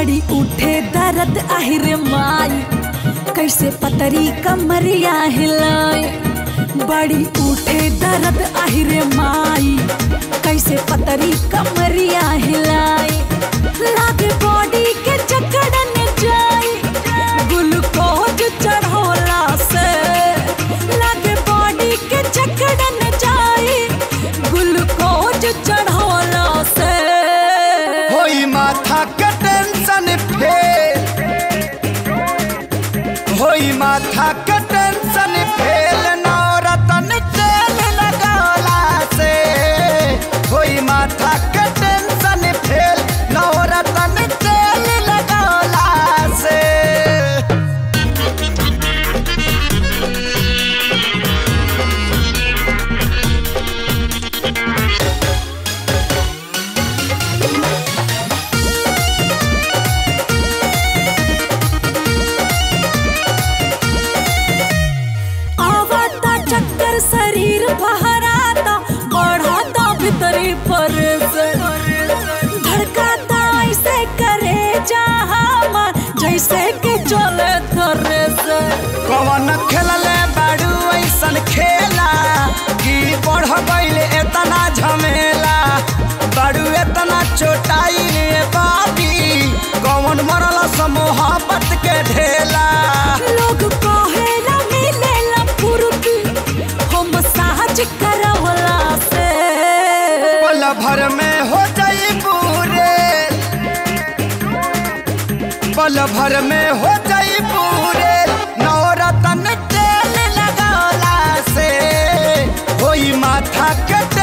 बड़ी उठे दर्द आहिरे माई कैसे पतरी कमरिया हिलाए बड़ी उठे दर्द आहिरे माई कैसे पतरी कमरिया हिलाए लागे बॉडी के जकड़न जाई ग्लूकोज चढ़ोला से लागे बॉडी के जकड़न जाई ग्लूकोज चढ़ोला से होई माथा के टेंशन फेल होई माथा के टेंशन फेल नौरतन तेल लगौला से होई माथा के टेंशन फेल नौरतन तेल लगौला से आवता चक्कर शरीर बहराता बढ़ाता भीतरी पर से धड़काता ऐसे करे जहाँ जैसे कि चले थरे से कवन खेलले बाड़ू ऐसन खेला कि बढ़ गईले एतना झमेला बाड़ू एतना चोटाइले बाबी कवन मरल मोहब्बत के ढेला लोग कहेला मिलेला फुर्ती हम साहज करवला से पल भर में हो जाई पूरे पल भर में हो जाई पूरे नवरतन तेल लगौला से होई माथा के